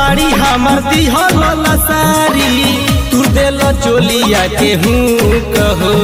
साड़ी हमर दिहल सारी तू दिल चोलिया के हूँ कहो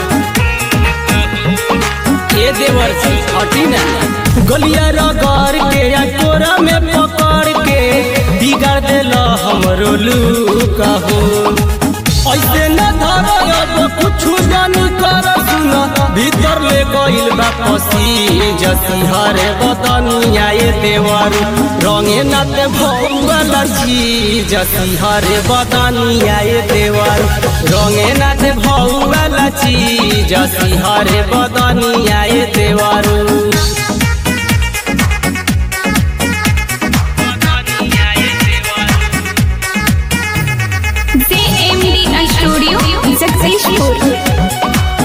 ये देवर जी हटी ना गलिया रगड़ के या कोरा में पकड़ के बिगाड़ दिल हमरो लू कहो ऐसे न धर अब कुछ जानी कर सुन भीतर ले गइल बा पसी जसी हरे बदनिया ये देवर रंगे नत भौवल छी जसी हरे बदनिया ये देवर रंगे नत भौवल छी जसी हरे बदनिया ये देवर JMDI Studio Successful.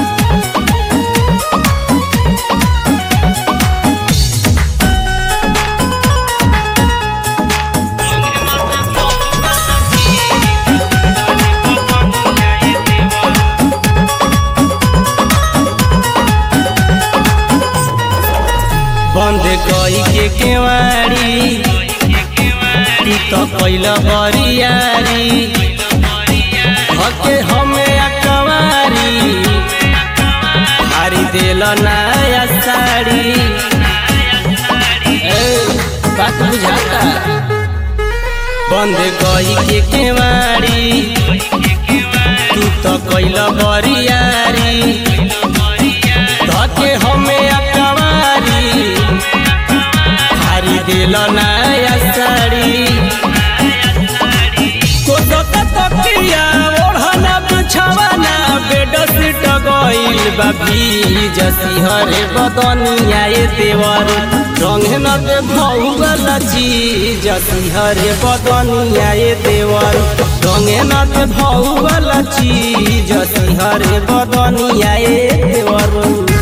बंद कई के केवाड़ी तू तो कैल बरियारी हके हमें अकवारी हारी दिल नया साड़ी ए, बात बुझाता बंद कई के केवाड़ी तू तो कैल बरियारी धके हमें अकवारी हारी दिल नया साड़ी कोदक तकिया ओढ़ना बिछावना बेड सीट गइल बा जसी हरे बदनिया ये देवर रंग न दे भौगल चीज जसी हरे बदनिया ये देवर रंग न दे भौगल चीज जसी हरे बदनिया ये देवर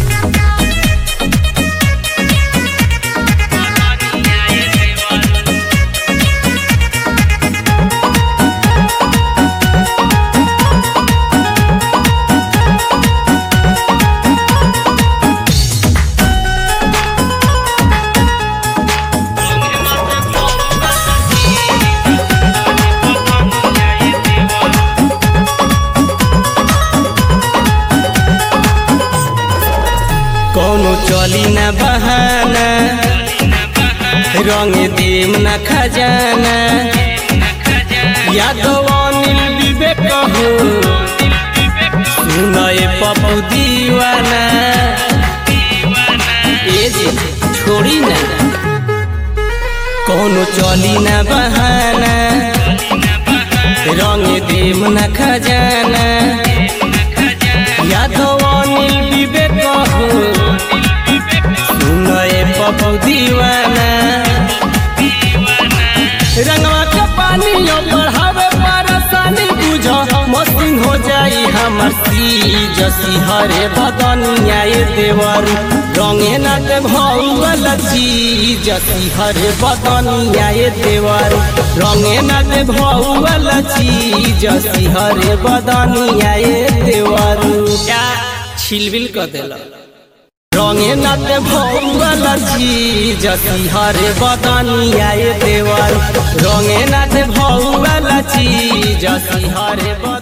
कोनो चली न बहाना रंग देम न खजाना यादव अनिल विवेक हो सुनए पप्पू दीवाना ए जी छोड़ी ना कोनो चली न बहाना रंग देम न खजाना यादव अनिल विवेक हो सुनए पप्पू दीवाना रंगवा के पानी बढ़ावे परेशानी बुझ मस्ती हो जाई हमर सी जसी हरे बदनिया ये देवर रंगे न के भौवल ची जसी हरे बदनिया ये देवर रंगे न के भौवल ची जसी हरे बदनिया ये देवर क्या छिलबिल कर देला रंगे नाते भौवल छी जसी हरे बदनिया ये देवर रंगे नाते भौवल छी जसी हरे बद